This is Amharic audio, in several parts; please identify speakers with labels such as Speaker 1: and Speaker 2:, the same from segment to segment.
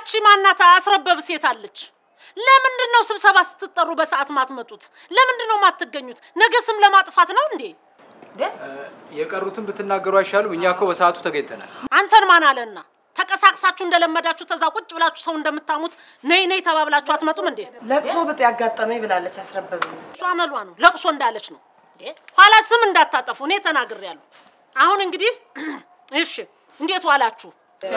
Speaker 1: ያቺ ማናት አስረበብ ሴት አለች። ለምንድን ነው ስብሰባ ስትጠሩ በሰዓት ማትመጡት? ለምንድን ነው ማትገኙት? ነገ ስም ለማጥፋት ነው እንዴ?
Speaker 2: የቀሩትን ብትናገሩ አይሻሉም? እኛ እኮ በሰዓቱ ተገኝተናል።
Speaker 1: አንተን ማን አለና ተቀሳቅሳችሁ እንደለመዳችሁ ተዛ ቁጭ ብላችሁ ሰው እንደምታሙት ነይ ነይ ተባብላችሁ አትመጡም እንዴ?
Speaker 3: ለቅሶ ብጥ ያጋጠመኝ ብላለች አስረበብ
Speaker 1: እሷ አመሏ ነው። ለቅሶ እንዳለች ነው። እንዴ ኋላ ስም እንዳታጠፉ እኔ ተናግሬያለሁ። አሁን እንግዲህ እሺ፣ እንዴት ዋላችሁ?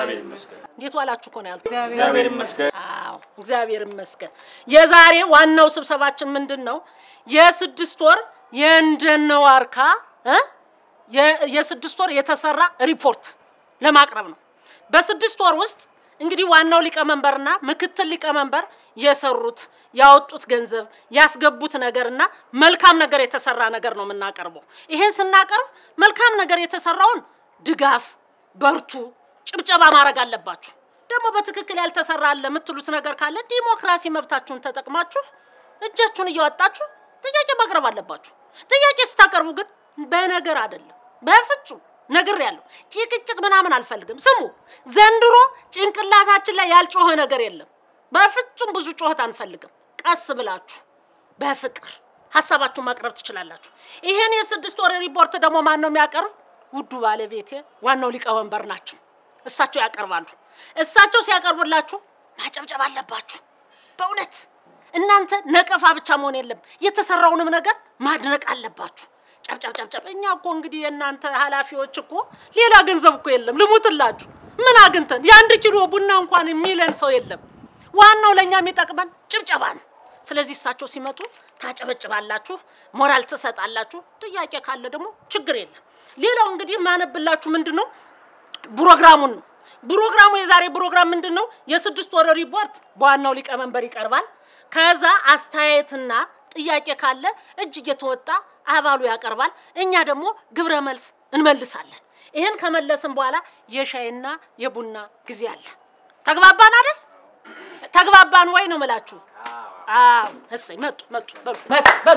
Speaker 1: እንዴት ዋላችሁ እኮ ነው ያልኩት።
Speaker 4: እግዚአብሔር ይመስገን።
Speaker 1: አዎ እግዚአብሔር ይመስገን። የዛሬ ዋናው ስብሰባችን ምንድን ነው? የስድስት ወር የእንደነ ዋርካ እ የ- የስድስት ወር የተሰራ ሪፖርት ለማቅረብ ነው። በስድስት ወር ውስጥ እንግዲህ ዋናው ሊቀመንበርና ምክትል ሊቀመንበር የሰሩት ያወጡት ገንዘብ ያስገቡት ነገርና መልካም ነገር የተሰራ ነገር ነው የምናቀርበው። ይሄን ስናቀርብ መልካም ነገር የተሰራውን ድጋፍ፣ በርቱ፣ ጭብጨባ ማድረግ አለባችሁ። ደግሞ በትክክል ያልተሰራ አለ የምትሉት ነገር ካለ ዲሞክራሲ መብታችሁን ተጠቅማችሁ እጃችሁን እያወጣችሁ ጥያቄ ማቅረብ አለባችሁ። ጥያቄ ስታቀርቡ ግን በነገር አይደለም፣ በፍጹም ነግሬያለሁ። ጭቅጭቅ ምናምን አልፈልግም። ስሙ፣ ዘንድሮ ጭንቅላታችን ላይ ያልጮኸ ነገር የለም። በፍጹም ብዙ ጩኸት አንፈልግም። ቀስ ብላችሁ በፍቅር ሀሳባችሁን ማቅረብ ትችላላችሁ። ይሄን የስድስት ወር ሪፖርት ደግሞ ማን ነው የሚያቀርብ? ውዱ ባለቤቴ ዋናው ሊቀመንበር ናቸው። እሳቸው ያቀርባሉ። እሳቸው ሲያቀርቡላችሁ ማጨብጨብ አለባችሁ። በእውነት እናንተ ነቀፋ ብቻ መሆን የለም፣ የተሰራውንም ነገር ማድነቅ አለባችሁ። ጨብጨብ ጨብጨብ። እኛ እኮ እንግዲህ የእናንተ ኃላፊዎች እኮ ሌላ ገንዘብ እኮ የለም። ልሙትላችሁ፣ ምን አግኝተን የአንድ ኪሎ ቡና እንኳን የሚለን ሰው የለም። ዋናው ለእኛ የሚጠቅመን ጭብጨባ ነው። ስለዚህ እሳቸው ሲመጡ ታጨበጭባላችሁ፣ ሞራል ትሰጣላችሁ። ጥያቄ ካለ ደግሞ ችግር የለም። ሌላው እንግዲህ የማነብላችሁ ምንድን ነው ፕሮግራሙን ነው። ፕሮግራሙ የዛሬ ፕሮግራም ምንድን ነው? የስድስት ወር ሪፖርት በዋናው ሊቀመንበር ይቀርባል። ከዛ አስተያየትና ጥያቄ ካለ እጅ እየተወጣ አባሉ ያቀርባል። እኛ ደግሞ ግብረ መልስ እንመልሳለን። ይህን ከመለስን በኋላ የሻይና የቡና ጊዜ አለ። ተግባባን አይደል? ተግባባን ወይ ነው የምላችሁ? አዎ። እሰይ መጡ መጡ በሉ በሉ በሉ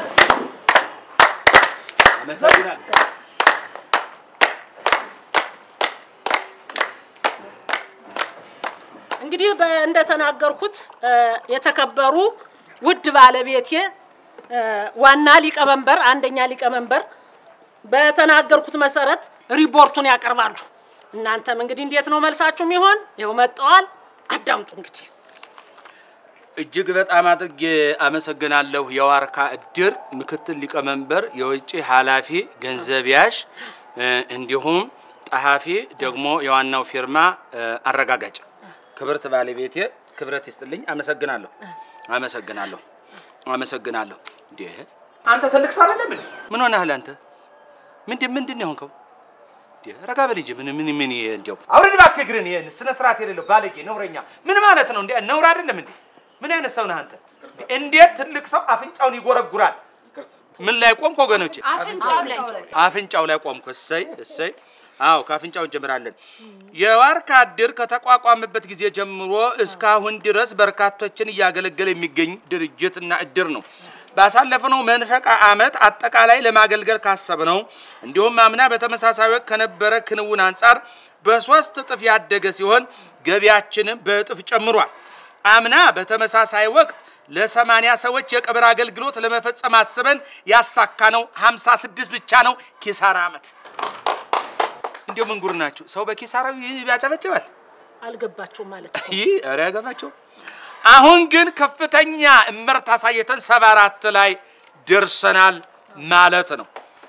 Speaker 1: እንግዲህ በ- እንደተናገርኩት እ፣ የተከበሩ ውድ ባለቤቴ እ፣ ዋና ሊቀመንበር አንደኛ ሊቀመንበር በተናገርኩት መሰረት ሪፖርቱን ያቀርባሉ። እናንተም እንግዲህ እንዴት ነው መልሳችሁ የሚሆን? ይኸው መጠዋል። አዳምጡ እንግዲህ
Speaker 5: እጅግ በጣም አድርጌ አመሰግናለሁ። የዋርካ እድር ምክትል ሊቀመንበር፣ የውጭ ኃላፊ፣ ገንዘብ ያዥ እ፣ እንዲሁም ጸሐፊ ደግሞ የዋናው ፊርማ እ፣ አረጋጋጭ ክብርት ባለቤቴ ክብረት ይስጥልኝ። አመሰግናለሁ፣ አመሰግናለሁ፣ አመሰግናለሁ። እንዴ
Speaker 4: አንተ ትልቅ ሰው አይደለም እንዴ?
Speaker 5: ምን ሆነሃል አንተ? ምንድን ምንድን ነው የሆንከው? እንዴ ረጋ በል እንጂ ምን ምን ምን እንዲያው
Speaker 4: አውርድ እባክህ እግርን። ይሄን ስነ ስርዓት የሌለው ባለጌ ነውረኛ ምን ማለት ነው? እንዴ ነውር አይደለም እንዴ? ምን አይነት ሰው ነህ አንተ? እንዴት ትልቅ ሰው አፍንጫውን ይጎረጉራል?
Speaker 5: ምን ላይ ቆምክ ወገኖቼ?
Speaker 1: አፍንጫው ላይ
Speaker 5: አፍንጫው ላይ ቆምኩ። እሰይ እሰይ። አዎ ከአፍንጫው እንጀምራለን። የዋርካ እድር ከተቋቋመበት ጊዜ ጀምሮ እስካሁን ድረስ በርካቶችን እያገለገለ የሚገኝ ድርጅትና እድር ነው። ባሳለፍነው መንፈቅ ዓመት አጠቃላይ ለማገልገል ካሰብነው እንዲሁም አምና በተመሳሳይ ወቅት ከነበረ ክንውን አንጻር በሶስት እጥፍ ያደገ ሲሆን ገቢያችንም በእጥፍ ጨምሯል። አምና በተመሳሳይ ወቅት ለሰማንያ ሰዎች የቀብር አገልግሎት ለመፈጸም አስበን ያሳካነው 56 ብቻ ነው። ኪሳራ ዓመት። እንዲሁ ምን ጉር ናችሁ? ሰው በኪሳራው ያጨበጭባል።
Speaker 1: አልገባችሁም ማለት ነው።
Speaker 5: ይህ ኧረ ያገባቸው። አሁን ግን ከፍተኛ እመርታ አሳይተን ሰባ አራት ላይ ደርሰናል ማለት ነው።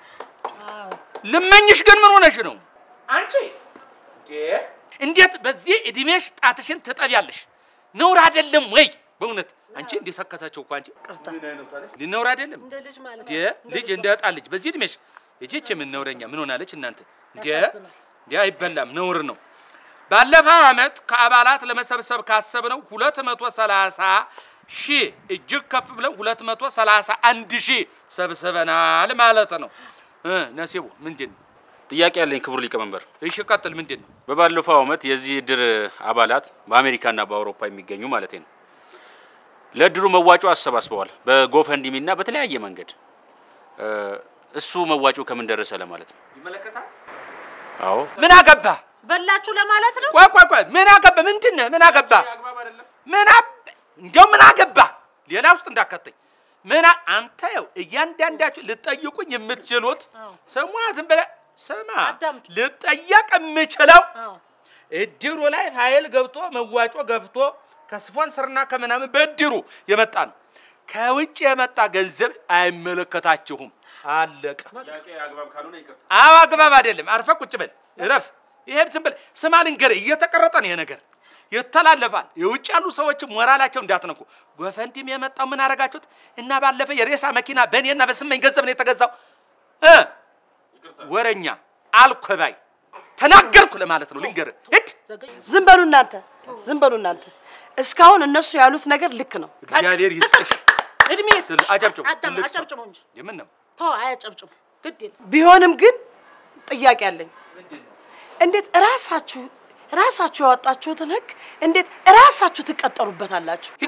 Speaker 5: ልመኝሽ ግን ምን ሆነሽ ነው?
Speaker 4: አንቺ እንዴ
Speaker 5: እንዴት በዚህ እድሜሽ ጣትሽን ትጠቢያለሽ? ነውር አይደለም ወይ? በእውነት አንቺ እንዲሰከሳቸው እኮ አንቺ እንዲህ ነውር አይደለም
Speaker 1: እንደ ልጅ ማለት
Speaker 5: እንዴ? ልጅ እንደ ህፃን ልጅ በዚህ እድሜሽ እቺች ምን ነውረኛ ምን ሆናለች እናንተ? እንዴ
Speaker 1: ያሳዝናል።
Speaker 5: እንዴ አይበላም፣ ነውር ነው። ባለፈው ዓመት ከአባላት ለመሰብሰብ ካሰብነው 230 ሺህ እጅግ ከፍ ብለው 231 ሺህ ሰብስበናል ማለት ነው። እ ነሲቡ ምንድን ነው?
Speaker 6: ጥያቄ ያለኝ ክቡር ሊቀመንበር፣
Speaker 5: እሺ ቀጥል። ምንድን ነው?
Speaker 6: በባለፈው ዓመት የዚህ እድር አባላት በአሜሪካና በአውሮፓ የሚገኙ ማለት ነው ለእድሩ መዋጮ አሰባስበዋል በጎፈንዲሚ እና በተለያየ መንገድ እ፣ እሱ መዋጮ ከምን ደረሰ ለማለት ነው።
Speaker 4: ይመለከታል።
Speaker 6: አዎ
Speaker 5: ምን አገባ?
Speaker 1: በላችሁ ለማለት ነው።
Speaker 5: ቆይ ቆይ ቆይ፣ ምን አገባ? ምንድን ነህ? ምን አገባ? ምን አብ እንዲያው ምን አገባ ሌላ ውስጥ እንዳከተኝ ምን አ- አንተ ያው እያንዳንዳችሁ ልጠይቁኝ የምትችሉት
Speaker 1: አዎ።
Speaker 5: ስሟ ዝም ብለህ ስማ
Speaker 1: አዳምጥ።
Speaker 5: ልጠየቅ የምችለው
Speaker 1: አዎ
Speaker 5: እድሩ ላይ ፋይል ገብቶ መዋጮ ገብቶ ከስፖንሰርና ከምናምን በእድሩ የመጣ ነው። ከውጭ የመጣ ገንዘብ አይመለከታችሁም። አለቀ።
Speaker 6: ጥያቄ አግባብ ካልሆነ ይቅርታ።
Speaker 5: አዎ አግባብ አይደለም። አርፈ ቁጭ በል እረፍ። ይሄም ዝም ብለህ ስማ ልንገርህ፣ እየተቀረጠ ነው ይሄ ነገር ይተላለፋል። የውጭ ያሉ ሰዎች ሞራላቸው እንዳትነኩ። ጎፈንዲም የመጣው ምን አደረጋችሁት? እና ባለፈ የሬሳ መኪና በእኔና በስመኝ ገንዘብ ነው የተገዛው እ ወረኛ አልኮባይ ተናገርኩ ለማለት ነው። ልንገርህ ሂድ።
Speaker 1: ዘገየ
Speaker 3: ዝም በሉ እናንተ፣ ዝም በሉ እናንተ። እስካሁን እነሱ ያሉት ነገር ልክ ነው።
Speaker 5: እግዚአብሔር ይስጥሽ።
Speaker 1: እድሜ ይስጥ።
Speaker 5: ትል- አጨብጭቡ።
Speaker 1: አዳም
Speaker 5: ትልቅ ሰው።
Speaker 1: አጨብጭቡ እንጂ
Speaker 5: የምን ነው
Speaker 1: ተው፣ አያጨብጭቡ። ግድ የለም
Speaker 3: ቢሆንም ግን ጥያቄ አለኝ። እንዴት እራሳችሁ ራሳችሁ ያወጣችሁትን ህግ እንዴት እራሳችሁ ትቀጠሉበታላችሁ?
Speaker 5: ሂጂ።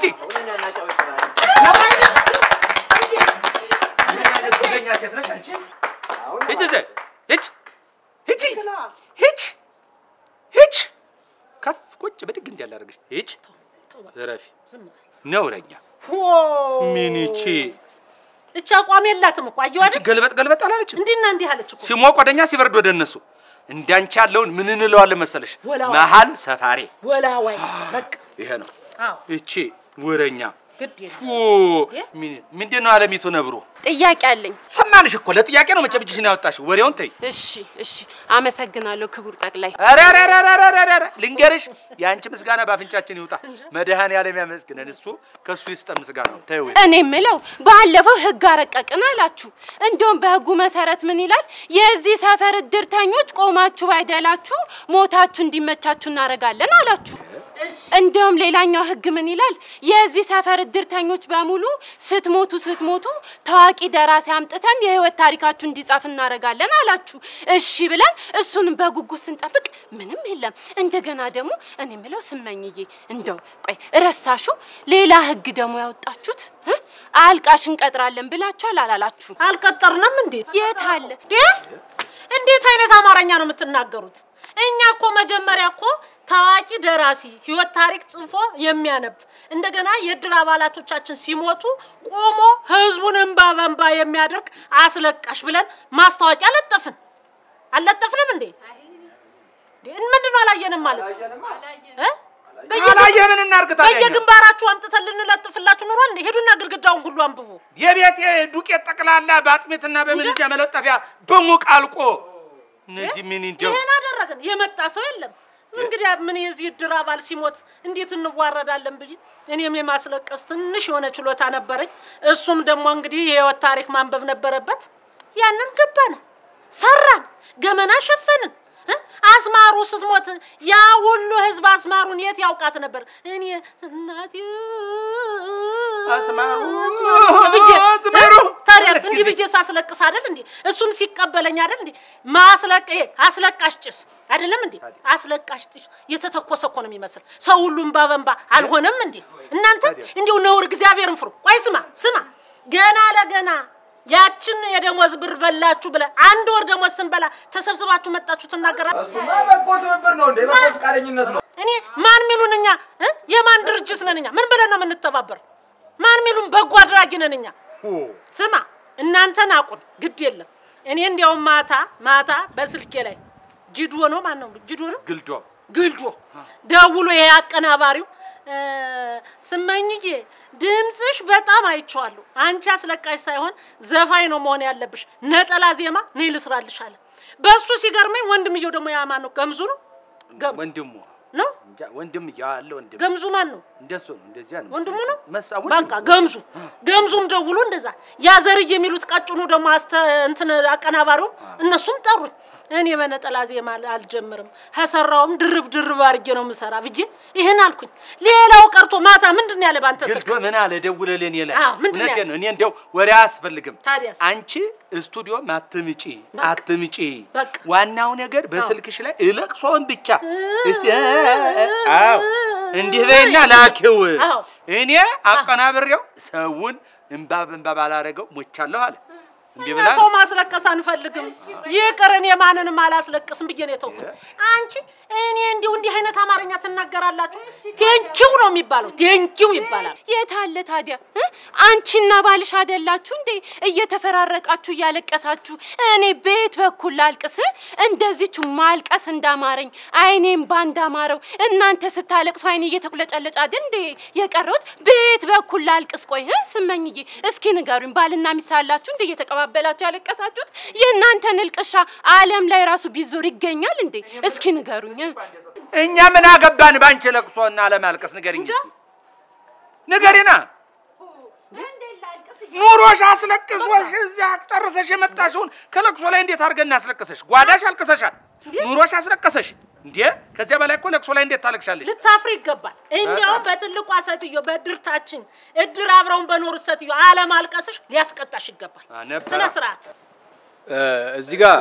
Speaker 5: ሂጂ እዚህ ሂጂ ሂጂ ሂጂ ሂጂ ከፍ ቁጭ ብድግ እንዲያለ አደረግሽ። ሂጂ እረፊ።
Speaker 1: ዝም በል።
Speaker 5: ነውረኛ
Speaker 1: ኦ፣
Speaker 5: ምን ይቺ
Speaker 1: እቺ አቋም የላትም እኮ አየሁ
Speaker 5: አንቺ
Speaker 1: አይደል?
Speaker 5: ገልበጥ ገልበጥ አላለችም።
Speaker 1: እንዲህና እንዲህ አለች እኮ
Speaker 5: ሲሞቅ ወደኛ ሲበርድ ወደ እነሱ እንዳንቺ ያለውን ምን እንለዋለን መሰለሽ?
Speaker 1: ወላዋይ።
Speaker 5: መሀል ሰፋሪ
Speaker 1: ወላዋይ በቃ
Speaker 5: ይሄ ነው።
Speaker 1: አዎ
Speaker 5: እቺ ወረኛ
Speaker 1: ግድ የለም
Speaker 5: ፉ ምን- ምንድን ነው አለሚቱ ነብሩ?
Speaker 7: ጥያቄ አለኝ።
Speaker 5: ሰማንሽ እኮ ለጥያቄ ነው መቼም እጅሽን ያወጣሽ። ወሬውን ተይ።
Speaker 7: እሺ እሺ፣ አመሰግናለሁ ክቡር ጠቅላይ።
Speaker 5: ኧረ ኧረ ኧረ ኧረ ኧረ ኧረ ልንገርሽ፣ የአንቺ ምስጋና በአፍንጫችን ይውጣ። መድኃኔዓለም ያመስግነን። እሱ ከእሱ ይስጠን ምስጋናው። ተይው
Speaker 7: እኔ የምለው ባለፈው ህግ አረቀቅን አላችሁ። እንዲሁም በህጉ መሰረት ምን ይላል? የዚህ ሰፈር እድርተኞች ቆማችሁ ባይደላችሁ ሞታችሁ እንዲመቻችሁ እናደርጋለን አላችሁ። እንዲሁም ሌላኛው ህግ ምን ይላል? የዚህ ሰፈር እድርተኞች በሙሉ ስትሞቱ ስትሞቱ ታዋቂ ደራሲ አምጥተን የህይወት ታሪካችሁ እንዲጻፍ እናደርጋለን አላችሁ። እሺ ብለን እሱንም በጉጉት ስንጠብቅ ምንም የለም። እንደገና ደግሞ እኔ የምለው ስመኝዬ፣ እንደው ቆይ ረሳሹ ሌላ ህግ ደግሞ ያወጣችሁት እ? አልቃሽ እንቀጥራለን ብላችኋል አላላችሁ?
Speaker 1: አልቀጠርንም እንዴት
Speaker 7: የት አለ?
Speaker 1: እንዴ? እንዴት አይነት አማርኛ ነው የምትናገሩት? እኛ እኮ መጀመሪያ እኮ ታዋቂ ደራሲ ህይወት ታሪክ ጽፎ የሚያነብ እንደገና የእድር አባላቶቻችን ሲሞቱ ቆሞ ህዝቡን እንባ በንባ የሚያደርግ አስለቃሽ ብለን ማስታወቂያ ለጠፍን። አልለጠፍንም እንዴ? እንዴ፣ ምንድን ነው አላየንም ማለት እ? በየግን-
Speaker 5: አላየ ምን እናርግ ታዲያ? እኛ?
Speaker 1: በየግንባራችሁ አምጥተን ልንለጥፍላችሁ ኖሯል እንዴ? ሄዱና ግድግዳውን ሁሉ አንብቡ።
Speaker 5: የቤት ዱቄት ጠቅላላ በአጥሜትና በምንጃ መለጠፊያ በሙቅ አልቆ እነዚህ ምን እንደው
Speaker 1: ይሄን አደረግን። የመጣ ሰው የለም። እንግዲህ ምን የዚህ እድር አባል ሲሞት እንዴት እንዋረዳለን ብዬ እኔም የማስለቀስ ትንሽ የሆነ ችሎታ ነበረኝ። እሱም ደግሞ እንግዲህ የህይወት ታሪክ ማንበብ ነበረበት። ያንን ገባን፣ ሰራን፣ ገመና ሸፈንን። እ? አስማሩ ስትሞት ያ ሁሉ ህዝብ አስማሩን የት ያውቃት ነበር? እኔ እናቴ
Speaker 5: አስማሩ፣
Speaker 1: ብዬ
Speaker 5: አስማሩ።
Speaker 1: እ? ታዲያስ
Speaker 5: ሁለት
Speaker 1: እንዲህ
Speaker 5: ጊዜ
Speaker 1: ብዬ ሳስለቅስ አይደል እንዴ? እሱም ሲቀበለኝ አይደል እንዴ? ማስለቅ ይሄ አስለቃሽ ጭስ አይደለም እንዴ? አስለቃሽ ጭስ የተተኮሰ እኮ ነው የሚመስል። ሰው ሁሉም ባበንባ አልሆነም እንዴ? እናንተ እንዲሁ ነውር እግዚአብሔርን ፍሩ። ቆይ ስማ ስማ፣ ገና ለገና ያችን የደሞዝ ብር በላችሁ ብለ አንድ ወር ደሞዝ ስንበላ ተሰብስባችሁ መጣችሁ ትናገራል።
Speaker 4: እሱማ በጎ ትብብር ነው እንዴ? በጎ ፈቃደኝነት ነው።
Speaker 1: እኔ ማን ሚሉን እኛ እ? የማን ድርጅት ነን እኛ? ምን ብለን ነው የምንተባበር? ማን ሚሉን በጎ አድራጊ ነን እኛ? ስማ እናንተን አቁን ግድ የለም። እኔ እንዲያውም ማታ ማታ በስልኬ ላይ ጂዶ ነው ማን ነው ጂዶ ነው
Speaker 5: ግልዶ
Speaker 1: ግልዶ ደውሎ ይሄ አቀናባሪው እ፣ ስመኝዬ ድምፅሽ በጣም አይቼዋለሁ። አንቺ አስለቃሽ ሳይሆን ዘፋኝ ነው መሆን ያለብሽ። ነጠላ ዜማ ነይ ልስራልሽ አለ። በእሱ ሲገርመኝ ወንድምየው ደግሞ ያ ማን ነው ገምዙ ነው ገም
Speaker 5: ወንድሙ
Speaker 1: ነው
Speaker 5: እንጃ ወንድም ያለ ወንድም
Speaker 1: ገምዙ ማን ነው?
Speaker 5: እንደሱ ነው እንደዚያ ነው
Speaker 1: ወንድሙ ነው።
Speaker 5: መሳ
Speaker 1: በቃ ገምዙ ገምዙም ደውሎ እንደዛ ያ ዘርዬ የሚሉት ቀጭኑ ደግሞ አስተ እንትን አቀናባሪው እነሱም ጠሩኝ። እኔ በነጠላ ዜማ አልጀምርም ከሰራውም ድርብ ድርብ አድርጌ ነው የምሰራ ብዬ ይህን አልኩኝ። ሌላው ቀርቶ ማታ ምንድን ነው ያለ ባንተ ስልክ
Speaker 5: ግልዶ ምን አለ ደውለህ እኔ ላይ
Speaker 1: አዎ፣ ምንድን ነው
Speaker 5: እውነቴን
Speaker 1: ያለ?
Speaker 5: ነው እኔ እንደው ወሬ አያስፈልግም
Speaker 1: ታዲያስ?
Speaker 5: አንቺ ስቱዲዮ አትምጪ አትምጪ
Speaker 1: በቃ።
Speaker 5: ዋናው ነገር በስልክሽ ላይ እለቅሶን ብቻ እስቲ አዎ እንዲህ በይና ላኪው
Speaker 1: አዎ።
Speaker 5: እኔ አቀናብሬው ሰውን እንባ በእንባ ባላረገው ሞቻለሁ አለ
Speaker 4: እምቢ
Speaker 1: እኛ
Speaker 4: ብላ
Speaker 1: ሰው ማስለቀስ አንፈልግም። ይቅር እኔ ማንንም አላስለቅስም ብዬ ነው የተውኩት። አንቺ እኔ እንዲሁ እንዲህ አይነት አማርኛ ትናገራላችሁ? ቴንኪው ነው የሚባለው። ቴንኪው ይባላል።
Speaker 7: የት አለ ታዲያ እ? አንቺና ባልሽ አይደላችሁ እንዴ እየተፈራረቃችሁ እያለቀሳችሁ? እኔ ቤት በኩል ላልቅስ? እንደዚቹ ማልቀስ እንዳማረኝ አይኔም ባንዳማረው እናንተ ስታለቅሱ አይኔ እየተቁለጨለጨ አይደል እንዴ የቀረሁት? ቤት በኩል ላልቅስ? ቆይ እ? ስመኝዬ እስኪ ንገሩኝ፣ ባልና ሚስት አላችሁ እንዴ እየተቀባበላችሁ ያለቀሳችሁት? የእናንተን እልቅሻ ዓለም ላይ ራሱ ቢዞር ይገኛል እንዴ? እስኪ ንገሩኝ እ?
Speaker 4: እኛ ምን አገባን ባንቺ ለቅሶና ለማልቀስ? ንገሪኝ እስኪ ንገሪና። ኑሮሽ አስለቅሶሽ እዚያ ጨርሰሽ የመጣሽውን ከለቅሶ ላይ እንዴት አድርገን እናስለቅሰሽ? ጓዳሽ አልቅሰሻል፣ ኑሮሽ አስለቀሰሽ። እንዴ ከዚያ በላይ እኮ ለቅሶ ላይ እንዴት ታለቅሻለሽ?
Speaker 1: ልታፍሪ ይገባል። እንዲያውም በትልቋ ሴትዮ በእድርታችን እድር አብረውን በኖሩት ሴትዮ አለማልቀስሽ ሊያስቀጣሽ ይገባል።
Speaker 4: አ፣ ነበረ።
Speaker 1: ስነ ስርዓት
Speaker 2: እዚህ ጋር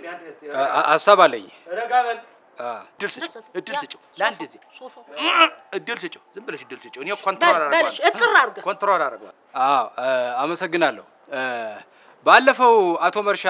Speaker 2: አ- ሀሳብ አለኝ።
Speaker 4: ረጋ በል።
Speaker 2: አ፣
Speaker 4: እድል ስጭው፣ እድል
Speaker 1: ያ፣
Speaker 4: ስጭው፣ ለአንድ ጊዜ
Speaker 1: ሶፋው
Speaker 4: እድል ስጭው። ዝም ብለሽ እድል ስጭው። እኔ ኮንትሮል
Speaker 1: በል- በልሽ
Speaker 4: አደርገዋለሁ፣
Speaker 1: እጥር አድርገህ
Speaker 4: ኮንትሮል አደርገዋለሁ።
Speaker 2: አዎ አ፣ አመሰግናለሁ። አ፣ ባለፈው አቶ መርሻ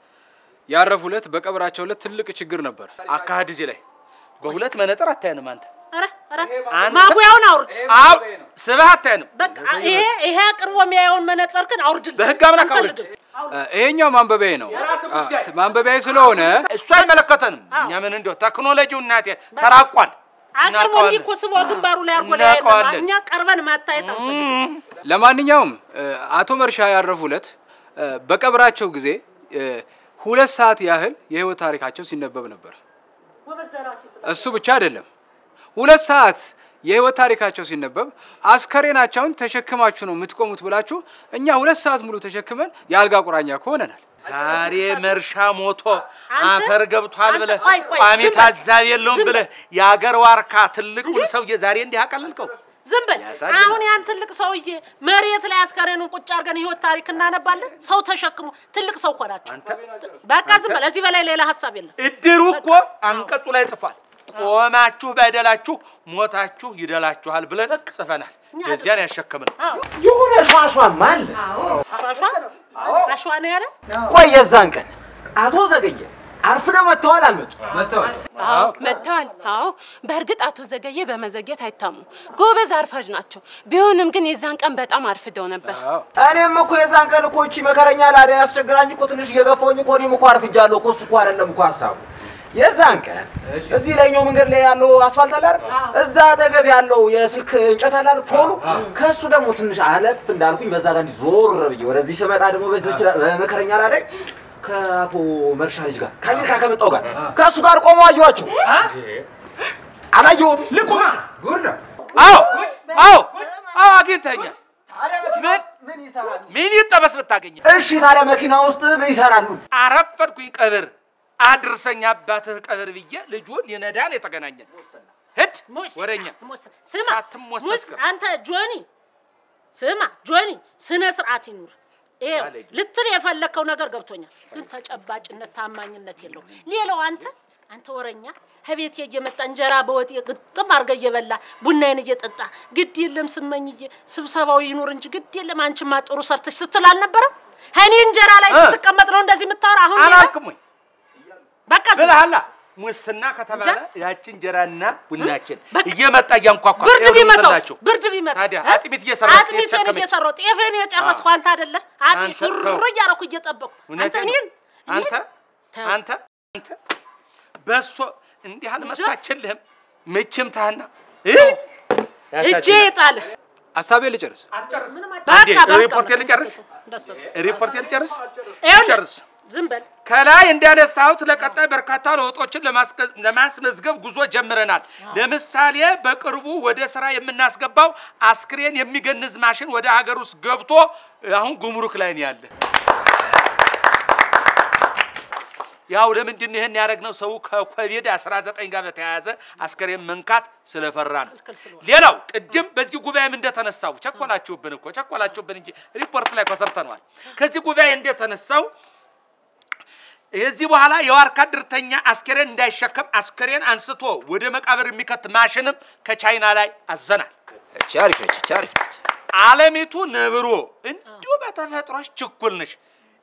Speaker 2: ያረፉ ዕለት በቀብራቸው ዕለት ትልቅ ችግር ነበር።
Speaker 4: አካሄድ እዚህ ላይ በሁለት መነጽር አታየንም አንተ።
Speaker 1: ኧረ ኧረ
Speaker 4: አንተ-
Speaker 1: ማጉያውን አውርድ።
Speaker 4: አው ስብህ አታየንም።
Speaker 1: በቃ ይሄ ይሄ አቅርቦ የሚያየውን መነጽር ግን አውርድልኝ።
Speaker 4: በህግ አምላክ አውርድ።
Speaker 1: አንፈልግም።
Speaker 2: አ፣ ይሄኛው ማንበቢያዬ ነው። አ፣ ስ- ማንበቢያዬ ስለሆነ
Speaker 4: እሱ አይመለከተንም። እኛ ምን እንደው ቴክኖሎጂው እናቴ ተራቋል።
Speaker 1: አቅርቦ
Speaker 4: እናውቀዋለን።
Speaker 1: እንዲህ እኮ ስቦ ግንባሩ ላይ አድርጎ ሊያየን ነው።
Speaker 4: እናውቀዋለን።
Speaker 1: እኛ ቀርበን ማታየት አንፈልግም።
Speaker 2: ለማንኛውም አ፣ አቶ መርሻ ያረፉ ዕለት አ፣ በቀብራቸው ጊዜ አ፣ ሁለት ሰዓት ያህል የህይወት ታሪካቸው ሲነበብ ነበር።
Speaker 1: ጎበዝ ደራሲ ስለ
Speaker 2: እሱ ብቻ አይደለም። ሁለት ሰዓት የህይወት ታሪካቸው ሲነበብ አስከሬናቸውን ተሸክማችሁ ነው የምትቆሙት ብላችሁ እኛ ሁለት ሰዓት ሙሉ ተሸክመን የአልጋ ቁራኛ ከሆነናል።
Speaker 4: ዛሬ መርሻ ሞቶ
Speaker 1: አንተ-
Speaker 4: አፈር ገብቷል
Speaker 1: አንተ-
Speaker 4: ብለህ
Speaker 1: ቆይ፣ ቆይ፣
Speaker 4: ቋሚ
Speaker 1: ዝም በል።
Speaker 4: ታዛቢ የለውም
Speaker 1: ዝም
Speaker 4: ብለህ የአገር ዋርካ ትልቁን ሰውዬ ዛሬ እንዲህ አቀለልከው።
Speaker 1: ዝም በል።
Speaker 4: ያሳዝናል።
Speaker 1: አሁን ያን ትልቅ ሰውዬ መሬት ላይ አስከሬኑን ቁጭ አድርገን ህይወት ታሪክ እናነባለን። ሰው ተሸክሞ ትልቅ ሰው እኮ ናቸው። በቃ ዝም በል። እዚህ በላይ ሌላ ሀሳብ የለም።
Speaker 4: እድሩ እኮ አንቀጹ ላይ ጽፏል። ቆማችሁ በደላችሁ ሞታችሁ ይደላችኋል ብለን ጽፈናል። ለዚያን ያሸከምነው
Speaker 1: አዎ
Speaker 8: የሆነ ሿሿም አለ።
Speaker 1: ሿሿ አሸዋ ነው ያለ
Speaker 8: ቆይ የዛን ቀን አቶ ዘገየ አርፍደው መጥተዋል አልመጡም?
Speaker 7: አዎ መጥተዋል። አዎ በእርግጥ አቶ ዘገየ በመዘግየት አይታሙ ጎበዝ አርፋጅ ናቸው። ቢሆንም ግን የዛን ቀን በጣም አርፍደው ነበር።
Speaker 8: እኔም እኮ የዛን ቀን እኮ እቺ መከረኛ ላዳ ያስቸግራኝ እኮ ትንሽ እየገፋሁኝ እኮ እኔም እኮ አርፍጃለሁ እኮ እሱ እኮ አይደለም እኮ ሀሳቡ የዛን ቀን እዚህ ላይኛው መንገድ ላይ ያለው አስፋልት አለ አይደል? እዛ አጠገብ ያለው የስልክ እንጨት አለ አይደል? ፖሉ ከእሱ ደግሞ ትንሽ አለፍ እንዳልኩኝ በዛ ጋር እንዲህ ዞር ብዬ ወደዚህ ስመጣ ደግሞ በዚች ላ- በመከረኛ ላዳ ከአቶ መርሻ ልጅ ጋር ከአሜሪካ ከመጣው ጋር ከእሱ ጋር ቆሞ አየኋቸው። አላየሁትም። ልቁማ
Speaker 4: አዎ አዎ አዎ አግኝተኛል። ምን
Speaker 8: ምን ይሰራል?
Speaker 4: ምን ይጠበስ ብታገኘ
Speaker 8: እሺ ታዲያ መኪና ውስጥ ምን ይሰራሉ?
Speaker 4: አረፈድኩኝ ቀብር አድርሰኝ አባትህ ቀብር ብዬ ልጁን ሊነዳን የተገናኘን ሂድ
Speaker 1: ሞስ-
Speaker 4: ወረኛ
Speaker 1: ሞስ- ስማ
Speaker 4: ሳትሞሰስ
Speaker 1: ሙስ
Speaker 4: ቀር።
Speaker 1: አንተ ጆኒ ስማ ጆኒ ስነ ስርዓት ይኑር። ይኸው ልትል የፈለግከው ነገር ገብቶኛል፣ ግን ተጨባጭነት ታማኝነት የለውም። ሌላው አንተ አንተ ወረኛ ከቤት እየመጣ እንጀራ በወጥ ግጥም አድርገህ እየበላ ቡናዬን እየጠጣ ግድ የለም ስመኝዬ ስብሰባው ይኑር እንጂ ግድ የለም አንቺማ ጥሩ ሰርተሽ ስትል አልነበረም? እኔ እንጀራ ላይ
Speaker 4: እ።
Speaker 1: ስትቀመጥ ነው እንደዚህ የምታወራ? አሁን ሌላ?
Speaker 4: አላልክም ወይ
Speaker 1: በቃ ዝም
Speaker 4: ብለሃላ ሙስና ከተባለ
Speaker 1: እንጃ።
Speaker 4: ያቺ እንጀራና ቡናችን
Speaker 1: በቃ።
Speaker 4: እየመጣ እያንኳኳ
Speaker 1: ብርድ
Speaker 4: ይኸውልህ
Speaker 1: ቢመታውስ
Speaker 4: የምትላቸው።
Speaker 1: ብርድ ቢመታ
Speaker 4: ታዲያ
Speaker 1: እ?
Speaker 4: አጥሚት እየሰራች
Speaker 1: አጥሚቴን
Speaker 4: የተሸከመች።
Speaker 1: እየሰራሁ ጤፌን የጨረስኩ አንተ አይደለ አጥሚት
Speaker 4: አንተ ተው።
Speaker 1: ሹር እያደረኩ እየጠበቅኩ አንተ
Speaker 4: እውነቴን ነው።
Speaker 1: እኔን
Speaker 4: አንተ
Speaker 1: ተው።
Speaker 4: አንተ አንተ በሶ እንዲህ አልመታችልህም ምችም ታህና
Speaker 1: እጄ የጣለ
Speaker 2: ሀሳቤ ልጨርስ።
Speaker 4: አንዴ ሪፖርቴን ልጨርስ ሪፖርቴን ልጨርስ ልጨርስ
Speaker 1: ዝም በል
Speaker 4: ከላይ እንዳነሳሁት ለቀጣይ በርካታ ለውጦችን ለማስገዝ- ለማስመዝገብ ጉዞ ጀምረናል። ለምሳሌ በቅርቡ ወደ ስራ የምናስገባው አስክሬን የሚገንዝ ማሽን ወደ ሀገር ውስጥ ገብቶ አሁን ጉምሩክ ላይ ነው ያለ። ያው ለምንድን ነው ይህን ያደረግነው? ሰው ከኮቪድ 19 ጋር በተያያዘ አስከሬን መንካት ስለፈራ ነው። ሌላው ቅድም በዚህ ጉባኤም እንደተነሳው ቸኮላችሁብን እኮ ቸኮላችሁብን እንጂ ሪፖርት ላይ እኮ ሰርተነዋል። ከዚህ ጉባኤ እንደተነሳው የዚህ በኋላ የዋርካ ድርተኛ አስከሬን እንዳይሸከም አስከሬን አንስቶ ወደ መቃብር የሚከት ማሽንም ከቻይና ላይ አዘናል።
Speaker 8: እቺ አሪፍ ነች፣ እቺ አሪፍ ነች።
Speaker 4: አለሚቱ ነብሮ እንዲሁ በተፈጥሮሽ ችኩል ነሽ።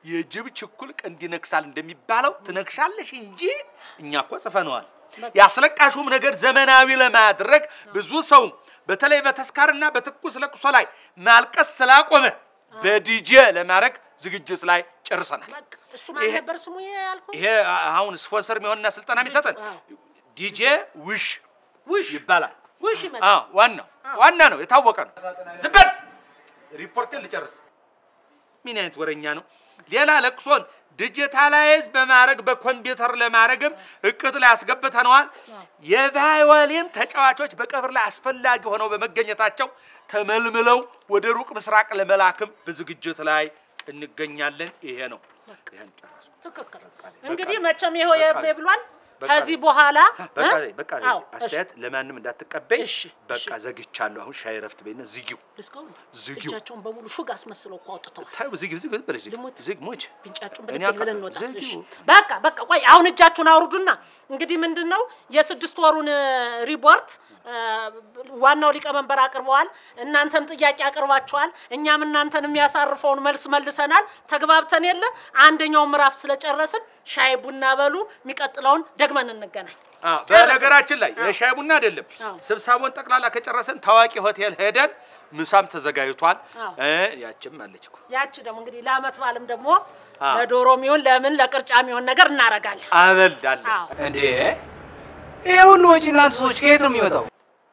Speaker 4: የጅብ ችኩል ቀንድ ይነክሳል እንደሚባለው ትነክሻለሽ እንጂ እኛ እኮ ጽፈነዋል። ያስለቃሹም ነገር ዘመናዊ ለማድረግ ብዙ ሰው በተለይ በተስካርና በትኩስ ለቅሶ ላይ ማልቀስ ስላቆመ በዲጄ ለማድረግ ዝግጅት ላይ ጨርሰናል።
Speaker 1: በቃ እሱ ማን
Speaker 4: ይሄ-
Speaker 1: ነበር ስሙ ይሄ ያልኩህ?
Speaker 4: ይሄ አሁን ስፖንሰር የሚሆንና ስልጠና የሚሰጠን ዲጄ ውሽ
Speaker 1: ውሽ
Speaker 4: ይባላል።
Speaker 1: ውሽ ይመጣል።
Speaker 4: አዎ ዋናው ዋና ነው፣ የታወቀ ነው። ዝም በል ሪፖርቴን ልጨርስ። ምን አይነት ወረኛ ነው? ሌላ ለቅሶን ዲጂታላይዝ በማድረግ በኮምፒውተር ለማድረግም እቅድ ላይ አስገብተነዋል። የቫዮሊን ተጫዋቾች በቀብር ላይ አስፈላጊ ሆነው በመገኘታቸው ተመልምለው ወደ ሩቅ ምስራቅ ለመላክም በዝግጅት ላይ እንገኛለን። ይሄ ነው። ይሄን ጨረስኩ።
Speaker 1: ትክክል። እንግዲህ መቼም ይኸው
Speaker 4: በቃ
Speaker 1: የብሌ ብሏል።
Speaker 4: በቃ
Speaker 1: ከዚህ በኋላ
Speaker 4: በቃ
Speaker 1: እ?
Speaker 4: በቃ
Speaker 1: አዎ፣ እሺ።
Speaker 4: አስተያየት ለማንም እንዳትቀበይ።
Speaker 1: እሺ፣
Speaker 4: በቃ ዘግቻለሁ። አሁን ሻይ ረፍት በይና ዝጊው።
Speaker 1: ልዝጋው እንዴ?
Speaker 4: ዝጊው።
Speaker 1: እጃቸውን በሙሉ ሹግ አስመስለው እኮ አውጥተዋል።
Speaker 4: ታዩ ዝጊው፣ ዝጊው፣ ዝም በለሽ፣ ዝጊው፣
Speaker 1: ልሙት።
Speaker 4: ዝግ ሞች
Speaker 1: ቢንጫጩን
Speaker 4: እኔ
Speaker 1: ብድግ
Speaker 4: አውቃ-
Speaker 1: ብለን እንወጣ።
Speaker 4: ዝጊው።
Speaker 1: እሺ፣ በቃ በቃ ቆይ አሁን እጃችሁን አውርዱና እንግዲህ ምንድን ነው የስድስት ወሩን እ, ሪፖርት እ, ዋናው ሊቀመንበር አቅርበዋል። እናንተም ጥያቄ አቅርባችኋል። እኛም እናንተን የሚያሳርፈውን መልስ መልሰናል። ተግባብተን የለ አንደኛው ምዕራፍ ስለጨረስን ሻይ ቡና በሉ። የሚቀጥለውን ደግመን እንገናኝ።
Speaker 4: አዎ፣ በነገራችን ላይ የሻይ ቡና አይደለም።
Speaker 1: አዎ።
Speaker 4: ስብሰባውን ጠቅላላ ከጨረስን ታዋቂ ሆቴል ሄደን ምሳም ተዘጋጅቷል።
Speaker 1: አዎ።
Speaker 4: እ ያችም አለች እኮ
Speaker 1: ያቺ ደግሞ እንግዲህ ለአመት በዓልም ደግሞ
Speaker 4: አዎ።
Speaker 1: ለዶሮ የሚሆን ለምን ለቅርጫ የሚሆን ነገር እናረጋለን።
Speaker 4: አበላለን።
Speaker 1: አዎ
Speaker 2: እንዴ ይሄ ሁሉ ወጪ እናንተ ሰዎች ከየት ነው የሚወጣው?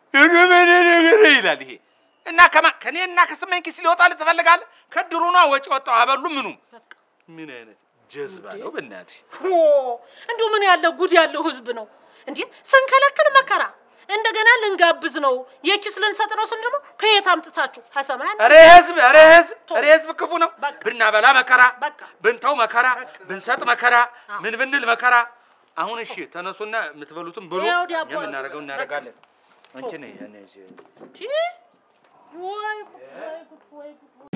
Speaker 4: ይላል ይሄ እና ከማ ከኔ እና ከስመኝ ኪስ ሊወጣልህ ትፈልጋለህ? ከድሩ ነዋ ወጪ ወጣው አበሉ ምኑ ምን አይነት ጀዝባ ነው በእናትህ።
Speaker 1: ኦ እንዲሁ ምን ያለ ጉድ ያለው ህዝብ ነው እንዴ! ስንከለክል መከራ እንደገና ልንጋብዝ ነው የኪስ ልንሰጥ ነው ስል ደግሞ ከየት አምጥታችሁ ከሰማይ
Speaker 4: ኧረ ህዝብ ኧረ ህዝብ ኧረ ህዝብ ክፉ ነው።
Speaker 1: በቃ።
Speaker 4: ብናበላ መከራ፣
Speaker 1: በቃ።
Speaker 4: ብንተው መከራ፣ ብንሰጥ መከራ፣ ምን ብንል መከራ። አሁን እሺ ተነሱና የምትበሉትም ብሉ፣
Speaker 1: ያው ዳቦ
Speaker 4: እኛ የምናደርገው እናደርጋለን። አንቺ ነይ እኔ እዚህ
Speaker 1: ወይ ወይ ጉድ ወይ ጉድ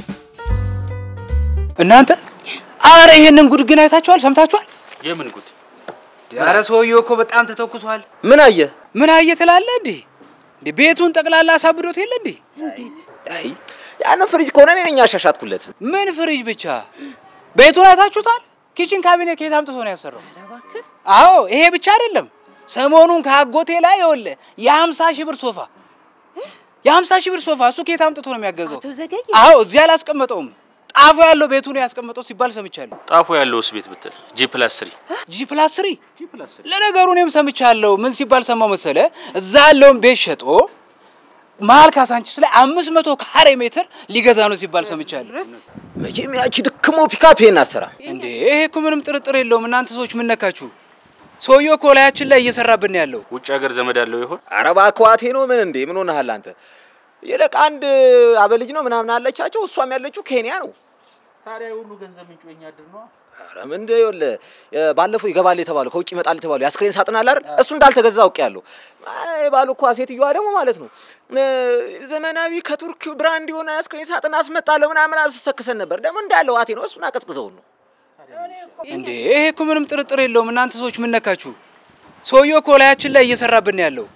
Speaker 2: እናንተ አረ ይሄንን ጉድ ግን አይታችኋል? ሰምታችኋል?
Speaker 6: የምን ጉድ?
Speaker 2: ኧረ ሰውዬው እኮ በጣም ተተኩሷል።
Speaker 8: ምን አየህ?
Speaker 2: ምን አየ ትላለህ እንዴ? እንዴ ቤቱን ጠቅላላ አሳብዶት የለ እንዴ?
Speaker 8: አይ ያንን ፍሪጅ ከሆነ እኔ ነኝ ያሻሻትኩለት።
Speaker 2: ምን ፍሪጅ ብቻ ቤቱን አይታችሁታል? ኪችን ካቢኔት ከየት አምጥቶ ነው ያሰራው? አዎ ይሄ ብቻ አይደለም። ሰሞኑን ከአጎቴ ላይ ይኸውልህ የሀምሳ ሺህ ብር ሶፋ የሀምሳ ሺህ ብር ሶፋ እሱ ከየት አምጥቶ ነው የሚያገዘው?
Speaker 7: አቶ ዘገየ
Speaker 2: አዎ እዚህ አላስቀመጠውም። ጣፎ ያለው ቤቱ ነው ያስቀመጠው ሲባል ሰምቻለሁ።
Speaker 6: ጣፎ ያለውስ ቤት ብትል ጂ ፕላስ ስሪ
Speaker 2: ጂ ፕላስ ስሪ ለነገሩ እኔም ሰምቻለሁ። ምን ሲባል ሰማው መሰለ? እዛ ያለውን ቤት ሸጦ መሀል ካሳንቺስ ላይ አምስት መቶ ካሬ ሜትር ሊገዛ ነው ሲባል ሰምቻለሁ።
Speaker 8: መቼም ያቺ ድክሞ ፒካፕ ይሄን አሰራ
Speaker 2: እንዴ ይሄ እኮ ምንም ጥርጥር የለውም። እናንተ ሰዎች ምን ነካችሁ? ሰውየው እኮ ላያችን ላይ እየሰራብን ነው ያለው።
Speaker 6: ውጭ ሀገር ዘመድ ያለው ይሆን?
Speaker 8: ኧረ እባክህ ዋቴ ነው ምን እንዴ ምን ሆነሃል አንተ? ይልቅ አንድ አበልጅ ነው ምናምን አለቻቸው። እሷም ያለችው ኬንያ ነው።
Speaker 6: ታዲያ ሁሉ ገንዘብ ምንጩ የኛ ድር ነው።
Speaker 8: ኧረ ምን እንደ ይኸውልህ ባለፈው ይገባል የተባለው ከውጭ ይመጣል የተባለው የአስክሬን ሳጥን አለ አይደል? እሱ እንዳልተገዛ አውቄያለሁ። አይ ባሉ እኮ ሴትዮዋ ደግሞ ማለት ነው እ፣ ዘመናዊ ከቱርክ ብራንድ የሆነ የአስክሬን ሳጥን አስመጣለሁ ምናምን አስሰክሰን ነበር። ደግሞ እንዳለ ዋቴ ነው እሱን አቀዝቅዘውን ነው።
Speaker 2: እንዴ ይሄ እኮ ምንም ጥርጥር የለውም። እናንተ ሰዎች ምን ነካችሁ? ሰውየው እኮ ላያችን ላይ እየሰራብን ነው ያለው።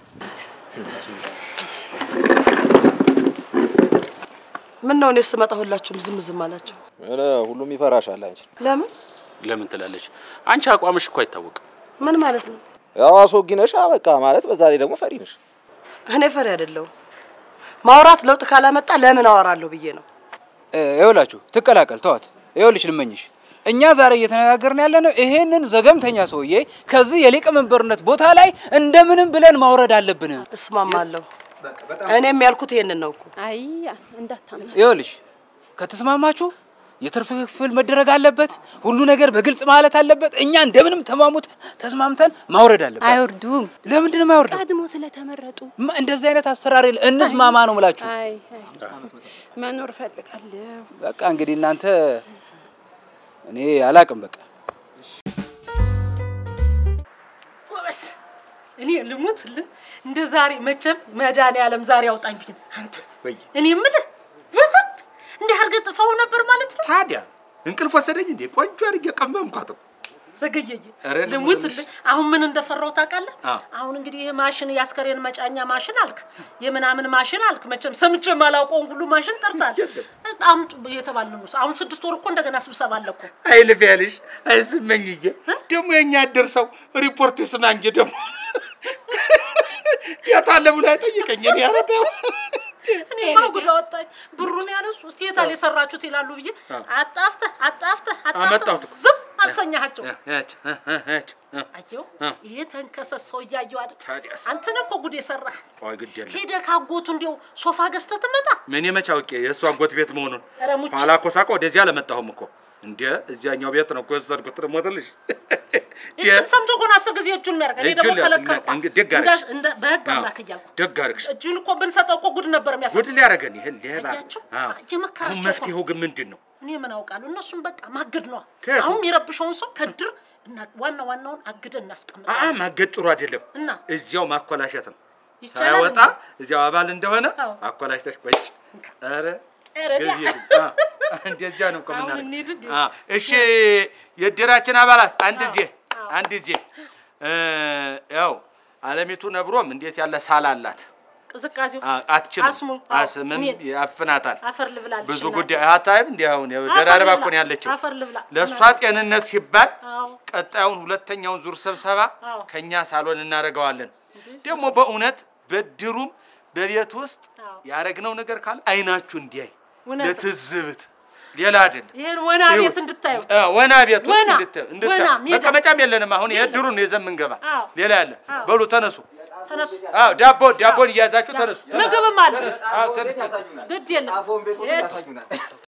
Speaker 3: ምን ነው እኔ ስመጣ ሁላችሁም ዝም ዝም አላችሁ?
Speaker 8: ሁሉም ይፈራሻል አንቺ።
Speaker 3: ለምን?
Speaker 6: ለምን ትላለች? አንቺ አቋምሽ እኮ አይታወቅም።
Speaker 3: ምን ማለት ነው?
Speaker 8: ያው አስወጊ ነሽ በቃ ማለት በዛ ላይ ደግሞ ፈሪ ነሽ።
Speaker 3: እኔ ፈሪ አይደለሁም። ማውራት ለውጥ ካላመጣ ለምን አወራለሁ ብዬ ነው።
Speaker 2: እ፣ ይኸውላችሁ ትቀላቀል ተዋት። ይኸውልሽ ልመኝሽ እኛ ዛሬ እየተነጋገርን ያለ ነው ይሄንን ዘገምተኛ ሰውዬ ከዚህ የሊቀመንበርነት ቦታ ላይ እንደምንም ብለን ማውረድ አለብን።
Speaker 3: እስማማለሁ። እኔም ያልኩት ይሄንን ነው እኮ።
Speaker 7: አይ እንዳታምና
Speaker 2: ይኸውልሽ ከተስማማችሁ የትርፍ ክፍል መደረግ አለበት። ሁሉ ነገር በግልጽ ማለት አለበት። እኛ እንደምንም ተማሙት ተስማምተን ማውረድ አለበት።
Speaker 7: አይወርዱም።
Speaker 2: ለምንድን ነው የማይወርደው?
Speaker 7: ቀድሞ ስለተመረጡ
Speaker 2: ማ- እንደዚህ አይነት አሰራር የለ። እንስማማ ነው ምላችሁ።
Speaker 7: አይ አይ መኖር እፈልጋለሁ።
Speaker 2: በቃ እንግዲህ እናንተ እኔ አላቅም። በቃ
Speaker 1: ጎበዝ እኔ ልሙት ል እንደ ዛሬ መቼም መድኃኒዓለም ዛሬ አውጣኝ ብኝ አንተ እኔ የምልህ ውት እንዲህ አድርገህ ጥፈው ነበር ማለት ነው።
Speaker 4: ታዲያ እንቅልፍ ወሰደኝ እንዴ? ቆንጆ አድርጌ ቀመምኳት።
Speaker 1: ዘገየየ
Speaker 4: ኧረ
Speaker 1: ልሙት
Speaker 4: ልሙትልሽ።
Speaker 1: አሁን ምን እንደፈራው ታውቃለህ?
Speaker 4: አዎ።
Speaker 1: አሁን እንግዲህ ይሄ ማሽን የአስከሬን መጫኛ ማሽን አልክ፣ የምናምን ማሽን አልክ። መቼም ሰምቼ የማላውቀውን ሁሉ ማሽን ጠርታል። አምጡ እየተባልን ነው። አሁን ስድስት ወር እኮ እንደገና ስብሰባ አለ እኮ።
Speaker 4: አይልፍ ያልሽ አይስመኝዬ ደግሞ የኛ አደር ሰው ሪፖርት ስማ እንጂ ደግሞ የታለ ብሎ አይጠይቀኝ። እኔ ኧረ ተው
Speaker 1: እኔ ጉድ አወጣኝ። ብሩን ያነሱ እስቲ የታል የሰራችሁት ይላሉ ብዬ አጣፍተህ አጣፍተህ አጣፍተህ
Speaker 4: አመጣሁት እኮ።
Speaker 1: ዝም አሰኛቸው።
Speaker 4: ያች ያች
Speaker 1: አየው ይሄ ተንከሰስ ሰው እያየው አይደል?
Speaker 4: ታዲያስ?
Speaker 1: አንተን እኮ ጉድ የሰራህ
Speaker 4: ቆይ ግድ የለም
Speaker 1: ሄደህ ካጎቱ እንዲያው ሶፋ ገዝተህ ትመጣ
Speaker 4: ምን የመች አውቄ የእሱ አጎት ቤት መሆኑን
Speaker 1: ኧረ ሙች
Speaker 4: ኋላ እኮ ሳውቀው ወደዚህ አልመጣሁም እኮ እንደ እዚያኛው ቤት ነው እኮ የወሰድኩት። ትሞትልሽ
Speaker 1: እጁን ሰምቶ እኮ ነው አስር ጊዜ እጁን የሚያደርግ። እኔ ደግሞ
Speaker 4: እጁን
Speaker 1: ከለከልኩ።
Speaker 4: እንግ- ደግ አደረግሽ።
Speaker 1: እንደ በህግ
Speaker 4: አዎ፣
Speaker 1: አምላክ እያልኩ
Speaker 4: ደግ አደረግሽ።
Speaker 1: እጁን እኮ ብንሰጠው እኮ ጉድ ነበር የሚያፈ
Speaker 4: ጉድ ሊያደርገን ይሄ ሌባ።
Speaker 1: አያቸው?
Speaker 4: አዎ።
Speaker 1: የመከራቸው
Speaker 4: አሁን
Speaker 1: እኮ
Speaker 4: መፍትሄው ግን ምንድን ነው?
Speaker 1: እኔ ምን አውቃለሁ። እነሱም በቃ ማገድ ነዋ።
Speaker 4: ከየቱ?
Speaker 1: አሁን የሚረብሸውን ሰው ከድር እና ዋና ዋናውን አግደን
Speaker 4: አአ
Speaker 1: እናስቀምጣለን።
Speaker 4: ማገድ ጥሩ አይደለም።
Speaker 1: እና
Speaker 4: እዚያው ማኮላሸት ነው።
Speaker 1: ይቻላል
Speaker 4: ሳይወጣ
Speaker 1: እንዴ?
Speaker 4: እዚያው አባል እንደሆነ
Speaker 1: አዎ።
Speaker 4: አኮላሽተሽ ቁጭ። ኧረ
Speaker 1: ኧረ ዲያ።
Speaker 4: ገቢ የለም። አዎ፣ እንደዚያ ነው እኮ
Speaker 1: አሁን
Speaker 4: የምናደርገው።
Speaker 1: እንሂድ እንዴ?
Speaker 4: አዎ፣ እሺ የእድራችን አባላት አንድ ጊዜ
Speaker 1: አዎ።
Speaker 4: አንድ ጊዜ እ፣ ያው አለሚቱ ነብሮም እንዴት ያለ ሳል አላት።
Speaker 1: ቅዝቃዜው
Speaker 4: አ- አትችልም።
Speaker 1: አስሙ፣ አዎ፣
Speaker 4: አስምም
Speaker 1: እኔን
Speaker 4: ያፍናታል።
Speaker 1: አፈር ልብላለች።
Speaker 4: ብዙ
Speaker 1: እናቴ።
Speaker 4: ጉዳይ አታይም። እንዲህ አሁን ያው
Speaker 1: አፈር
Speaker 4: ደራርባ
Speaker 1: ልብላ፣
Speaker 4: እኮ ነው ያለችው።
Speaker 1: አፈር ልብላ።
Speaker 4: ለእሷ
Speaker 1: እናቴ።
Speaker 4: ጤንነት ሲባል
Speaker 1: አዎ
Speaker 4: ቀጣዩን ሁለተኛውን ዙር ስብሰባ
Speaker 1: አዎ።
Speaker 4: ከኛ ሳሎን እናደርገዋለን። ደግሞ በእውነት በድሩም በቤት ውስጥ
Speaker 1: አዎ።
Speaker 4: ያደረግነው ነገር ካለ አይናችሁ እንዲያይ
Speaker 1: እውነት ነው።
Speaker 4: ለትዝብት ሌላ አይደለም።
Speaker 1: ይሄን ወና ቤት
Speaker 4: ይሁት።
Speaker 1: እንድታዩት
Speaker 4: አ፣ ወና ቤቱን
Speaker 1: ወና፣
Speaker 4: እንድታ- እንድታ-
Speaker 1: ወና፣ ሜዳ።
Speaker 4: መቀመጫም የለንም። አሁን የድሩን ነው ይዘን የምንገባ።
Speaker 1: አዎ።
Speaker 4: ሌላ ያለ
Speaker 1: አዎ።
Speaker 4: በሉ ተነሱ።
Speaker 1: ተነሱ።
Speaker 4: አዎ ዳቦ ዳቦን እያያዛችሁ ተነሱ። ተነሱ።
Speaker 1: ምግብም አለ።
Speaker 4: አዎ፣ ተነሱ።
Speaker 1: ግድ የለም
Speaker 8: አፎን ቤት
Speaker 1: ሄድ።
Speaker 8: ያሳዩናል።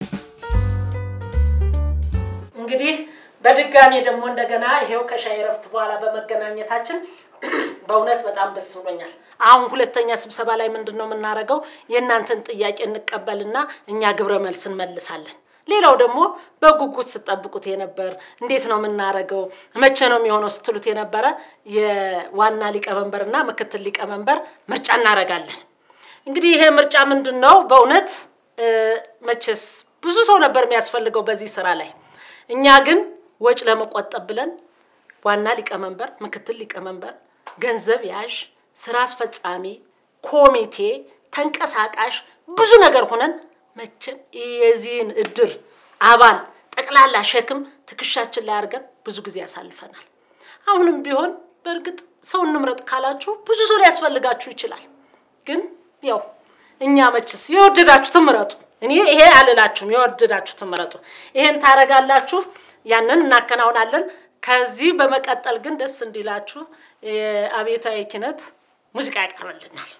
Speaker 1: እንግዲህ በድጋሚ ደግሞ እንደገና ይሄው ከሻይ ረፍት በኋላ በመገናኘታችን በእውነት በጣም ደስ ብሎኛል። አሁን ሁለተኛ ስብሰባ ላይ ምንድን ነው የምናደርገው? የእናንተን ጥያቄ እንቀበልና እኛ ግብረ መልስ እንመልሳለን። ሌላው ደግሞ በጉጉት ስጠብቁት የነበር እንዴት ነው የምናደርገው፣ መቼ ነው የሚሆነው ስትሉት የነበረ የዋና ሊቀመንበርና ምክትል ሊቀመንበር ምርጫ እናደርጋለን። እንግዲህ ይሄ ምርጫ ምንድን ነው? በእውነት እ፣ መቼስ ብዙ ሰው ነበር የሚያስፈልገው በዚህ ስራ ላይ። እኛ ግን ወጭ ለመቆጠብ ብለን ዋና ሊቀመንበር፣ ምክትል ሊቀመንበር፣ ገንዘብ ያዥ፣ ስራ አስፈጻሚ፣ ኮሚቴ፣ ተንቀሳቃሽ ብዙ ነገር ሆነን መቼም የዚህን እድር አባል ጠቅላላ ሸክም ትከሻችን ላይ አድርገን ብዙ ጊዜ ያሳልፈናል። አሁንም ቢሆን በእርግጥ ሰው እንምረጥ ካላችሁ ብዙ ሰው ሊያስፈልጋችሁ ይችላል። ግን ያው እኛ መችስ የወደዳችሁትን ምረጡ። እኔ ይሄ አልላችሁም፣ የወደዳችሁትን ምረጡ። ይሄን ታረጋላችሁ፣ ያንን እናከናውናለን። ከዚህ በመቀጠል ግን ደስ እንዲላችሁ የአብዮታዊ ኪነት ሙዚቃ ያቀርብልናል።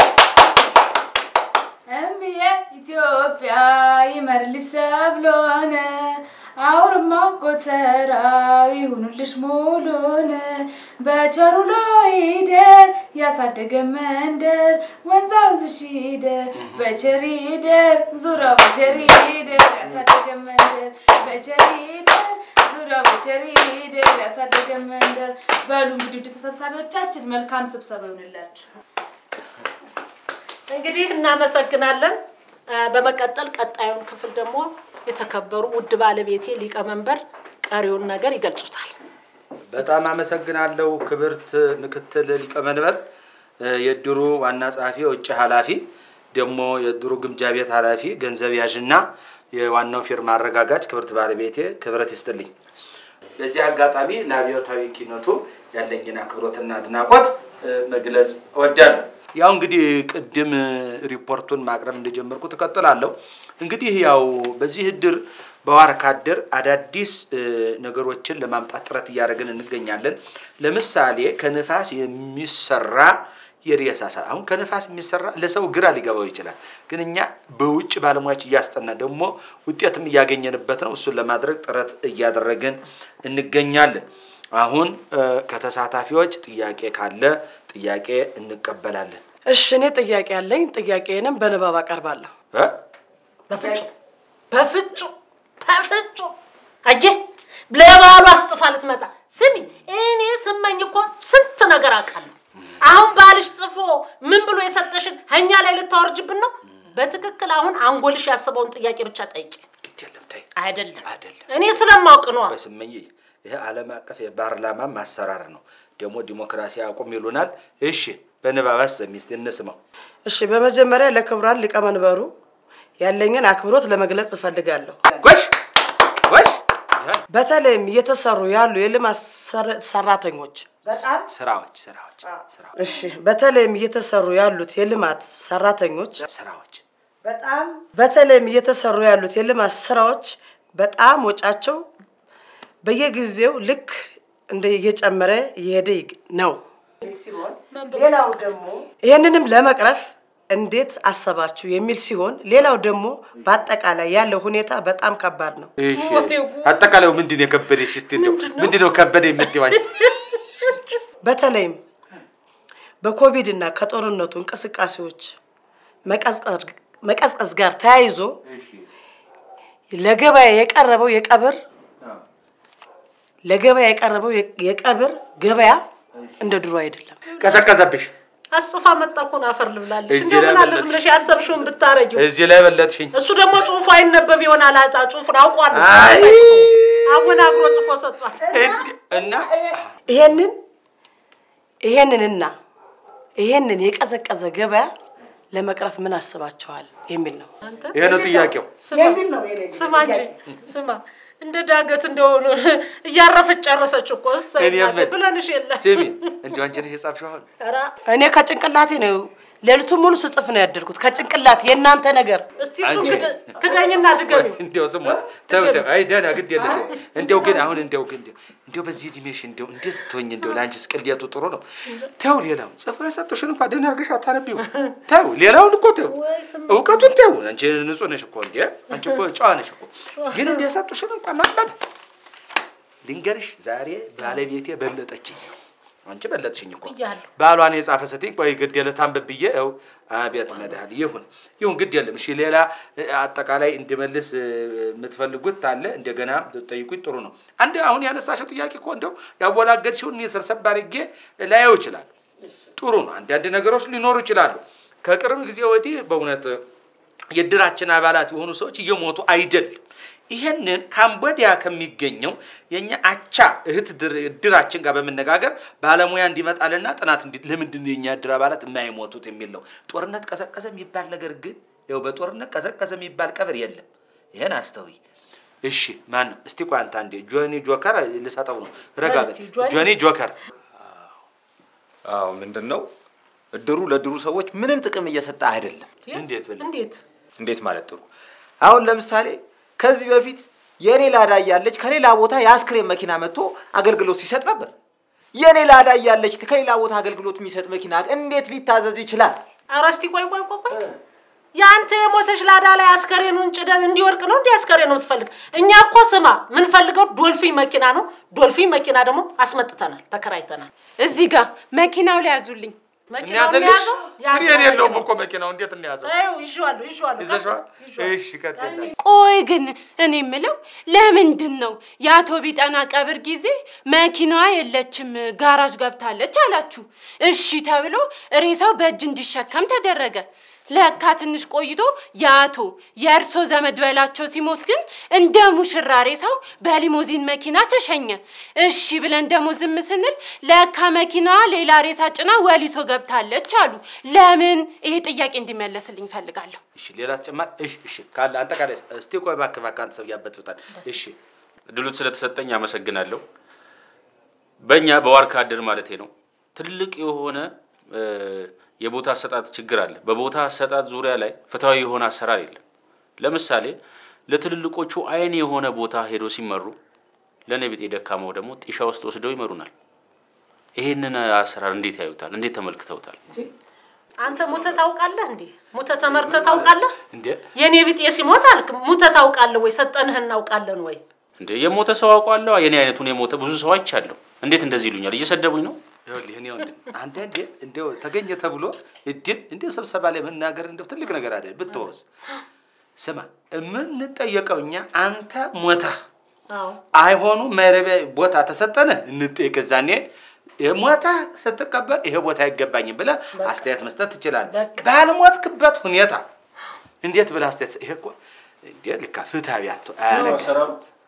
Speaker 9: እምዬ ኢትዮጵያ ይመርልሽ ሰብሎን አውርማው ጎተራው ይሁኑልሽ ሙሉን በቸሩ ይደር ያሳደገ መንደር ወንዛው ዝሽ ይደር በቸር ይደር ዙሪያው በቸር ይደር ያሳደገ መንደር በቸር ይደር ዙሪያው በቸር ይደር ያሳደገ መንደር። በሉ እንግዲህ ውድ ተሰብሳቢዎቻችን መልካም ስብሰባ ይሆንላችሁ።
Speaker 1: እንግዲህ እናመሰግናለን። አ፣ በመቀጠል ቀጣዩን ክፍል ደግሞ የተከበሩ ውድ ባለቤቴ ሊቀመንበር ቀሪውን ነገር ይገልጹታል።
Speaker 5: በጣም አመሰግናለሁ ክብርት ምክትል ሊቀመንበር፣ እ፣ የእድሩ ዋና ጸሐፊ፣ የውጭ ኃላፊ፣ ደግሞ የእድሩ ግምጃ ቤት ኃላፊ፣ ገንዘብ ያዥና የዋናው ፊርማ አረጋጋጭ ክብርት ባለቤቴ ክብረት ይስጥልኝ። በዚህ አጋጣሚ ለአብዮታዊ ኪነቱ ያለኝን አክብሮትና አድናቆት እ፣ መግለጽ እወዳለሁ። ያው እንግዲህ ቅድም እ፣ ሪፖርቱን ማቅረብ እንደጀመርኩ እቀጥላለሁ። እንግዲህ ያው በዚህ እድር በዋርካ እድር አዳዲስ እ፣ ነገሮችን ለማምጣት ጥረት እያደረግን እንገኛለን። ለምሳሌ ከንፋስ የሚሰራ የሬሳ ሳ አሁን ከንፋስ የሚሰራ ለሰው ግራ ሊገባው ይችላል። ግን እኛ በውጭ ባለሙያዎች እያስጠና ደግሞ ውጤትም እያገኘንበት ነው። እሱን ለማድረግ ጥረት እያደረግን እንገኛለን። አሁን እ፣ ከተሳታፊዎች ጥያቄ ካለ ጥያቄ እንቀበላለን።
Speaker 3: እሺ፣ እኔ ጥያቄ ያለኝ ጥያቄንም በንባብ አቀርባለሁ።
Speaker 5: እ?
Speaker 1: በፍጹም በፍጹም በፍጹም አየህ፣ ለባሉ አስጽፋ ልትመጣ ስሚ፣ እኔ ስመኝ እኮ ስንት ነገር አውቃለሁ። አሁን ባልሽ ጽፎ ምን ብሎ የሰጠሽን እኛ ላይ ልታወርጅብን ነው? በትክክል አሁን አንጎልሽ ያስበውን ጥያቄ ብቻ ጠይቂ።
Speaker 5: ግድ የለም ተይ፣
Speaker 1: አይደለም
Speaker 5: አይደለም
Speaker 1: እኔ ስለማውቅ ነዋ።
Speaker 5: በስመኝ ይሄ ዓለም አቀፍ የፓርላማም አሰራር ነው። ደግሞ ዲሞክራሲ አቁም ይሉናል። እሺ በንባብ አሰሚ እስቲ እንስማው።
Speaker 3: እሺ፣ በመጀመሪያ ለክቡራን ሊቀመንበሩ ያለኝን አክብሮት ለመግለጽ እፈልጋለሁ።
Speaker 5: ጎሽ ጎሽ
Speaker 3: በተለይም እየተሰሩ ያሉ የልማት ሰር- ሰራተኞች
Speaker 5: ስራዎች ስራዎች ስራዎች
Speaker 3: እሺ፣ በተለይም እየተሰሩ ያሉት የልማት ሰራተኞች
Speaker 5: ስራዎች
Speaker 3: በጣም በተለይም እየተሰሩ ያሉት የልማት ስራዎች በጣም ወጫቸው በየጊዜው ልክ እንደ እየጨመረ እየሄደ ይግ- ነው። ሌላው ደግሞ ይህንንም ለመቅረፍ እንዴት አሰባችሁ የሚል ሲሆን፣ ሌላው ደግሞ በአጠቃላይ ያለው ሁኔታ በጣም ከባድ ነው።
Speaker 5: እሺ አጠቃላዩ ምንድን ነው የከበደሽ? እስቲ እንደው ምንድን ነው ከበደ የምትይው አንቺ?
Speaker 3: በተለይም በኮቪድ እና ከጦርነቱ እንቅስቃሴዎች መቀዝቀዝ- መቀዝቀዝ ጋር ተያይዞ ለገበያ የቀረበው የቀብር ለገበያ የቀረበው የ- የቀብር ገበያ እንደ ድሮ አይደለም።
Speaker 5: ቀዘቀዘብሽ።
Speaker 1: አስፋ መጣ እኮ ነው አፈር ልብላለች።
Speaker 5: እዚህ
Speaker 1: እንደው
Speaker 5: ላይ
Speaker 1: ምን አለ
Speaker 5: በለጥሽ።
Speaker 1: ዝም ብለሽ ያሰብሽውን ብታረጊው።
Speaker 5: እዚህ ላይ በለጥሽኝ።
Speaker 1: እሱ ደግሞ ጽሁፉ አይነበብ ይሆናል። አጣ ጽሁፉን አውቋል።
Speaker 5: አይ!
Speaker 1: አወናግሮ ጽፎ ሰጧት።
Speaker 5: እንድ- እና
Speaker 3: ይሄንን ይሄንንና ይሄንን የቀዘቀዘ ገበያ ለመቅረፍ ምን አስባችኋል የሚል ነው።
Speaker 5: ይሄ ነው ጥያቄው።
Speaker 1: ስማ ስማ እንጂ ስማ እንደ ዳገት እንደሆኑ እያረፈች ጨረሰች እኮ እሰይ
Speaker 5: እኔ
Speaker 1: እናቴ
Speaker 5: ምን-
Speaker 1: ብለንሽ የለ
Speaker 5: ስሚ እንዲሁ አንቺ ነሽ የጻፍሽው አሁን
Speaker 1: ኧረ
Speaker 3: እኔ ከጭንቅላቴ ነው ሌሊቱን ሙሉ ስጽፍ ነው ያደርኩት። ከጭንቅላት የእናንተ ነገር
Speaker 1: እስቲ እሱ
Speaker 5: አንቺ-
Speaker 1: ክደ- ክደኝና ድገሚው።
Speaker 5: እንዲያው ስሞት ተው ተው። አይ ደህና ግድ የለሽም። እንዲያው ግን አሁን እንዲያው ግን እንዲያው እንዲያው በዚህ እድሜሽ እንዲያው እንዴት ስትሆኝ እንዲያው ለአንቺስ ቅልየቱ ጥሩ ነው። ተው ሌላው ጽፎ የሰጡሽን እንኳ ደህና አድርገሽ አታነቢው። ተው ሌላውን እኮ ተው፣ እውቀቱን ተው። አንቺ ንጹህ ነሽ እኮ እንዴ! አንቺ እኮ ጨዋ ነሽ እኮ። ግን እንደ የሰጡሽን እንኳ ማንበብ ልንገርሽ፣ ዛሬ ባለቤቴ በለጠችኝ። አንቺ በለጥሽኝ እኮ
Speaker 1: ብያለሁ።
Speaker 5: ባሏን የጻፈ ስትኝ ቆይ ግድ የለ ታንብብ ብዬ ው አቤት መድኃኒ ይሁን ይሁን ግድ የለም እሺ ሌላ እ፣ አጠቃላይ እንድመልስ እ፣ የምትፈልጉት አለ እንደገና ጠይቁኝ ጥሩ ነው አንድ አሁን ያነሳሽው ጥያቄ እኮ እንደው ያወላገድሽውን እኔ ሰብሰብ አድርጌ ላየው ይችላል ጥሩ ነው አንዳንድ ነገሮች ሊኖሩ ይችላሉ ከቅርብ ጊዜ ወዲህ በእውነት የእድራችን አባላት የሆኑ ሰዎች እየሞቱ አይደለም ይሄንን ካምቦዲያ ከሚገኘው የኛ አቻ እህት ድር- እድራችን ጋር በመነጋገር ባለሙያ እንዲመጣልና ጥናት እንዲ ለምንድን ነው የኛ እድር አባላት የማይሞቱት የሚል ነው። ጦርነት ቀዘቀዘ የሚባል ነገር ግን ያው በጦርነት ቀዘቀዘ የሚባል ቀብር የለም። ይሄን አስተውይ። እሺ ማን ነው? እስቲ ቆይ አንተ አንዴ ጆኒ ጆከር ልሰጠው ነው። ረጋ በል
Speaker 1: እስቲ ጆኒ።
Speaker 5: ጆኒ ጆከር
Speaker 8: አዎ ምንድን ነው እድሩ ለድሩ ሰዎች ምንም ጥቅም እየሰጠ አይደለም።
Speaker 5: እንዴት ብለህ
Speaker 1: እንዴት
Speaker 8: እንዴት ማለት ጥሩ። አሁን ለምሳሌ ከዚህ በፊት የኔ ላዳ እያለች ከሌላ ቦታ የአስክሬን መኪና መጥቶ አገልግሎት ሲሰጥ ነበር። የኔ ላዳ እያለች ከሌላ ቦታ አገልግሎት የሚሰጥ መኪና እንዴት ሊታዘዝ ይችላል?
Speaker 1: ኧረ እስቲ ቆይ ቆይ ቆይ ቆይ የአንተ የሞተች ላዳ ላይ አስከሬኑን ጭደን እንዲወድቅ ነው እንዲህ አስከሬኑ የምትፈልግ? እኛ እኮ ስማ ምንፈልገው ዶልፊን መኪና ነው። ዶልፊን መኪና ደግሞ አስመጥተናል፣ ተከራይተናል።
Speaker 7: እዚህ ጋር መኪናው ላይ ያዙልኝ።
Speaker 1: መኪናው
Speaker 5: እንያዘልሽ
Speaker 1: የሚያዘው
Speaker 5: ፍሬን የለውም እኮ መኪናው እንዴት እንያዘው?
Speaker 1: ይኸው ይዤዋለሁ ይዤዋለሁ
Speaker 5: ይዘሽዋል?
Speaker 1: ይዤዋለሁ።
Speaker 5: እሺ ቀጥል።
Speaker 7: ቆይ ግን እኔ የምለው ለምንድን ነው የአቶ ቢጠና ቀብር ጊዜ መኪናዋ የለችም ጋራጅ ገብታለች አላችሁ? እሺ ተብሎ ሬሳው በእጅ እንዲሸከም ተደረገ። ለካ ትንሽ ቆይቶ የአቶ የእርሶ ዘመድ በላቸው ሲሞት ግን እንደ ሙሽራ ሬሳው በሊሞዚን መኪና ተሸኘ። እሺ ብለን ደግሞ ዝም ስንል ለካ መኪናዋ ሌላ ሬሳ ጭና ወሊሶ ገብታለች አሉ። ለምን? ይሄ ጥያቄ እንዲመለስልኝ ፈልጋለሁ።
Speaker 5: እሺ ሌላ ተጨማሪ እሺ እሺ ካለ አጠቃላይ እስቲ ቆይ እባክህ እባክህ አንተ ሰው ያበጥብጣል። እሺ
Speaker 6: እድሉን ስለተሰጠኝ አመሰግናለሁ። በእኛ በዋርካ እድር ማለቴ ነው ትልቅ የሆነ እ፣ የቦታ አሰጣጥ ችግር አለ። በቦታ አሰጣጥ ዙሪያ ላይ ፍትሐዊ የሆነ አሰራር የለም። ለምሳሌ ለትልልቆቹ አይን የሆነ ቦታ ሄዶ ሲመሩ ለእኔ ቢጤ ደካማው ደግሞ ጢሻ ውስጥ ወስደው ይመሩናል። ይህንን አሰራር እንዴት ያዩታል? እንዴት ተመልክተውታል?
Speaker 1: አንተ ሙተ ታውቃለህ እንዴ? ሙተ ተመርተ ታውቃለህ?
Speaker 5: እንዴ
Speaker 1: የኔ ቢጤ ሲሞት አልክ ሙተ ታውቃለህ ወይ? ሰጠንህ እናውቃለን ወይ?
Speaker 6: እንዴ የሞተ ሰው አውቋለሁ። የኔ አይነቱን የሞተ ብዙ ሰው አይቻለሁ። እንዴት እንደዚህ ይሉኛል? እየሰደቡኝ ነው።
Speaker 5: ይኸውልህ እኔ ወንድም አንዳንዴ እንደው ተገኘ ተብሎ እድል እንደው ስብሰባ ላይ መናገር እንደው ትልቅ ነገር አይደል ብትወስ ስማ የምንጠየቀው እኛ አንተ ሞተህ
Speaker 1: አዎ
Speaker 5: አይሆኑ መረቢያ ቦታ ተሰጠነ እንጠየቅ ዛኔ ሞተህ ስትቀበር ይሄ ቦታ አይገባኝም ብለህ አስተያየት መስጠት ትችላለህ። ባልሞትክበት ሁኔታ እንዴት ብለህ አስተያየት ይሄ እኮ እንዴ ልካ ፍትሃዊ አቶ አያደርግም።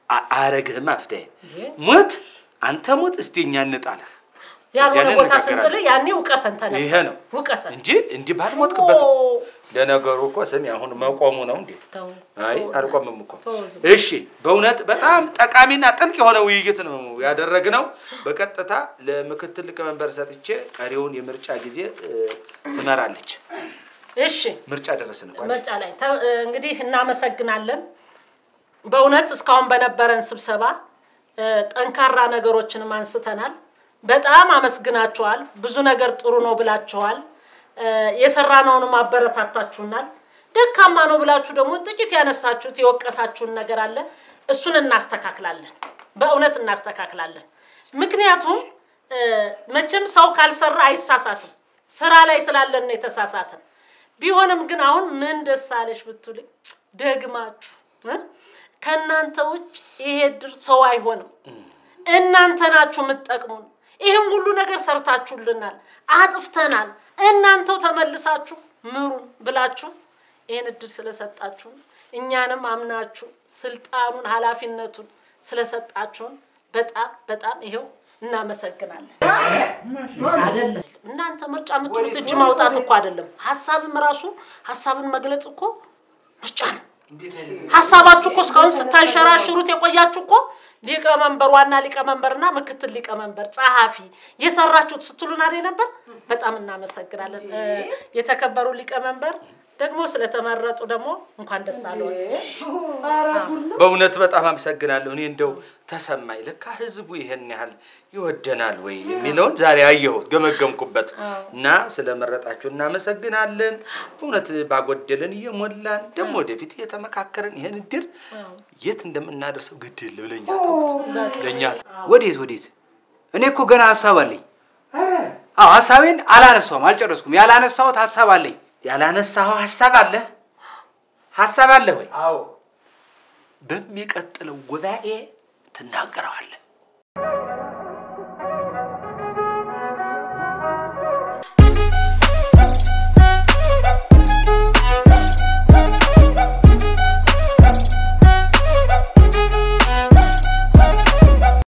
Speaker 4: አ- አያረግህም አፍቴ ሙት አንተ ሙት እስቲ እኛ እንጣልህ
Speaker 1: ያልሆነ
Speaker 4: እዚያን
Speaker 1: ቦታ
Speaker 4: እንነጋገራለን።
Speaker 1: ስንጥል ያኔ ውቀሰን ተነሳ
Speaker 4: ይሄ ነው
Speaker 1: ውቀሰን
Speaker 4: እንጂ እንዲህ ባልሞትክበት
Speaker 1: ኦ፣
Speaker 4: ለነገሩ እኮ ስሚ አሁን መቆሙ ነው እንዴ
Speaker 1: ተው፣
Speaker 4: አይ
Speaker 1: ተው፣
Speaker 4: አልቆምም እኮ
Speaker 1: ተው ዝም
Speaker 4: እሺ በእውነት በጣም ጠቃሚና ጥልቅ የሆነ ውይይት ነው ያደረግነው በቀጥታ ለምክትል ሊቀመንበር ሰጥቼ ቀሪውን የምርጫ ጊዜ እ፣ ትመራለች
Speaker 1: እሺ
Speaker 4: ምርጫ ደረስን እኮ
Speaker 1: ምርጫ ላይ ተ- እንግዲህ እናመሰግናለን። በእውነት እስካሁን በነበረን ስብሰባ እ፣ ጠንካራ ነገሮችንም አንስተናል። በጣም አመስግናችኋል። ብዙ ነገር ጥሩ ነው ብላችኋል። እ፣ የሰራነውንም አበረታታችሁናል። ደካማ ነው ብላችሁ ደግሞ ጥቂት ያነሳችሁት የወቀሳችሁን ነገር አለ። እሱን እናስተካክላለን። በእውነት እናስተካክላለን። ምክንያቱም እ፣ መቼም ሰው ካልሰራ አይሳሳትም። ስራ ላይ ስላለን ነው የተሳሳትን። ቢሆንም ግን አሁን ምን ደስ አለሽ ብትሉኝ ደግማችሁ እ? ከእናንተ ውጭ ይሄ ድር ሰው አይሆንም። እናንተ ናችሁ የምትጠቅሙን። ይህም ሁሉ ነገር ሰርታችሁልናል፣ አጥፍተናል። እናንተው ተመልሳችሁ ምሩን ብላችሁ ይህን እድል ስለሰጣችሁን እኛንም አምናችሁ ስልጣኑን ኃላፊነቱን ስለሰጣችሁን በጣም በጣም ይሄው እናመሰግናለን። አይደለም እናንተ ምርጫ የምትሉት እጅ ማውጣት እኮ አይደለም። ሀሳብም ራሱ ሀሳብን መግለጽ እኮ ምርጫ ነው። ሀሳባችሁ እኮ እስካሁን ስታንሸራሽሩት የቆያችሁ እኮ ሊቀመንበር፣ ዋና ሊቀመንበርና ምክትል ሊቀመንበር፣ ጸሐፊ የሰራችሁት ስትሉን አይደል ነበር? በጣም እናመሰግናለን። እ፣ የተከበሩ ሊቀመንበር ደግሞ ስለተመረጡ ደግሞ እንኳን ደስ አለዎት።
Speaker 4: በእውነት በጣም አመሰግናለሁ። እኔ እንደው ተሰማኝ፣ ለካ ህዝቡ ይሄን ያህል ይወደናል ወይ የሚለውን ዛሬ አየሁት፣ ገመገምኩበት እና ስለመረጣችሁ እናመሰግናለን። በእውነት ባጎደለን እየሞላን ደግሞ ወደፊት እየተመካከርን ይህን እድር የት እንደምናደርሰው ግድል ለኛ ተውት፣ ለእኛ ተው።
Speaker 2: ወዴት ወዴት? እኔ እኮ ገና ሀሳብ አለኝ። አዎ ሀሳቤን አላነሳውም፣ አልጨረስኩም። ያላነሳሁት ሀሳብ አለኝ።
Speaker 4: ያላነሳኸው ሀሳብ አለ ሀሳብ አለ ወይ?
Speaker 2: አዎ
Speaker 4: በሚቀጥለው ጉባኤ ትናገረዋለህ።